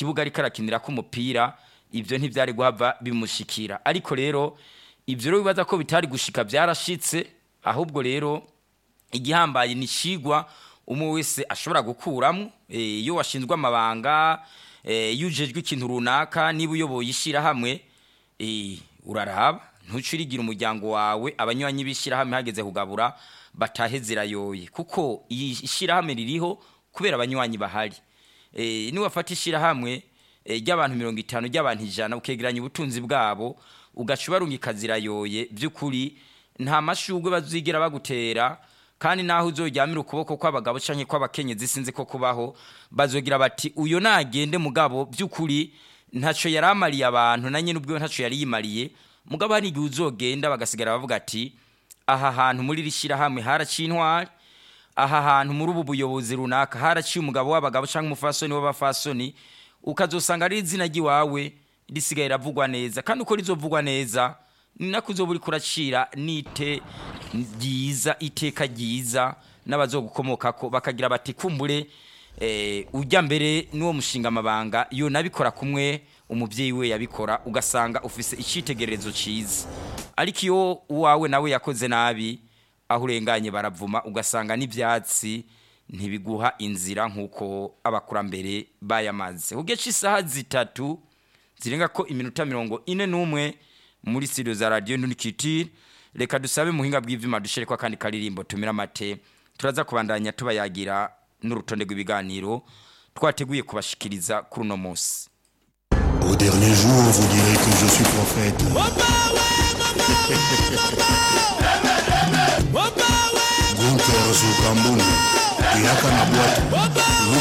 kibuga ariko arakinira k'umupira ibyo ntibyari guhava bimushikira ariko rero ibyo rero bibaza ko bitari gushika byarashitse ahubwo rero igihambaye ni ikigwa umwe wese ashobora gukuramo eh, iyo washinzwe amabanga eh, iyo ujejwe ikintu runaka niba uyoboye ishyirahamwe eh, uraraba ntucurigira umuryango wawe abanywanyi b'ishyirahamwe hageze kugabura batahe zirayoye kuko iyi ishyirahamwe ririho kubera abanywanyi bahari eh, niwafata ishyirahamwe eh, ry'abantu mirongo itanu ry'abantu ijana ukegeranya ubutunzi bwabo ugaca ubarungika zirayoye by'ukuri nta mashugwe bazigera bagutera kandi naho uzoryamira ukuboko kw'abagabo canke kw'abakenyezi sinzi ko kubaho bazogira bati uyo nagende mugabo by'ukuri ntaco yari amariye abantu na nyene ubwo ntaco yari yimariye mugabo hari igihe uzogenda bagasigara bavuga ati aha hantu muri rishyirahamwe haraciye intwari aha hantu muri ubu buyobozi runaka haraciye umugabo w'abagabo cyangwa umufasoni w'abafasoni ukazosanga ari izina ry'iwawe risigaye riravugwa neza kandi uko rizovugwa neza ni nako uzoba uriko uracira n'ite ryiza iteka ryiza n'abazogukomokako bakagira bati kumbure eh, ujya mbere n'uwo mushinga amabanga yo nabikora kumwe umubyeyi we yabikora ugasanga ufise icyitegererezo cyiza ariko iyo uwawe nawe yakoze nabi aho urenganye baravuma ugasanga n'ibyatsi ntibiguha inzira nk'uko abakurambere bayamaze ugeca isaha zitatu zirenga ko iminota mirongo ine n'umwe muri studio za radiyo ntunikitire reka dusabe muhinga bw'ivyuma dushere ko akandi karirimbo tumira amate turaza kubandanya tubayagira n'urutonde rw'ibiganiro twateguye kubashikiriza kuri uno munsi Au dernier jour, vous direz que je suis prophète. Gunther Zukambuni, Iraka na Bwatu,